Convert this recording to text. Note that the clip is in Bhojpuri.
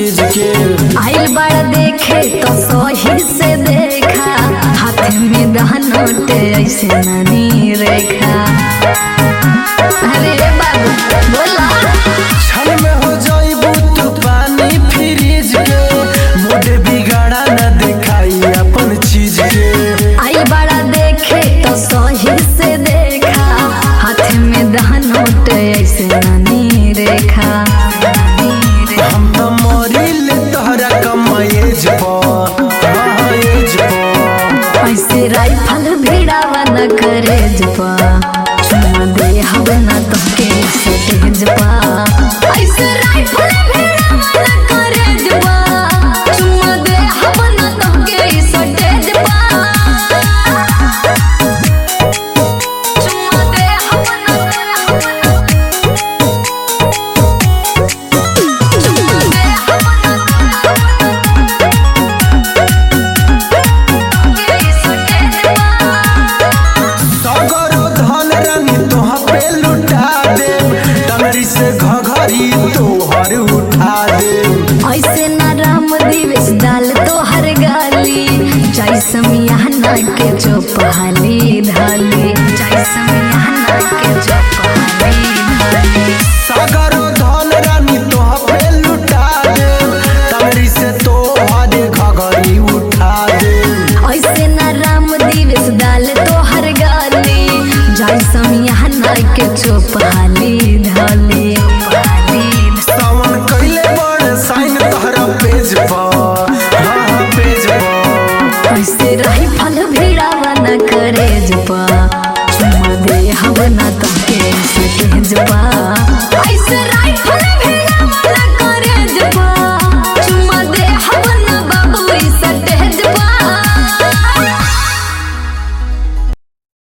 चीज के आइल बड़ा देखे तो सही से देखा हाथ में दहनोटे ऐसे नानी रेखा अरे बाबू बोला छल में हो जाइबू तू पानी फ्रीज के मोटे बिगाड़ा न दिखाई अपन चीज के आइल बड़ा देखे तो सही से देखा हाथ में दहनोटे ऐसे नानी रेखा हम तो मरिल तोहरा कमाएज पर एज पर ऐसे राइफल भिड़ावा न करे जपा चुमा दे हब न तो के सटेज पा ऐसे राइफल भिड़ावा न करे जपा चुमा दे हब न तो के सटेज पा चुमा दे हब न चुमा दे हब सगरो धन रानी तोहा पे लुटा दे टंगरी से घघरी तोहर उठा दे ऐसे ना राम दिवस डाल तो हर गाली जय समियाना के चौपहाली ढाली जय समियाना के चौपहाली ढाली सगरो धन रानी तोहा पे लुटा दे टंगरी से तोहर घघरी उठा दे ऐसे ना राम दिवस डाल तो हर गाली जय समियाना के चौपहाली ढाली सावन कैले बड़ साइन तोहरा पेज पर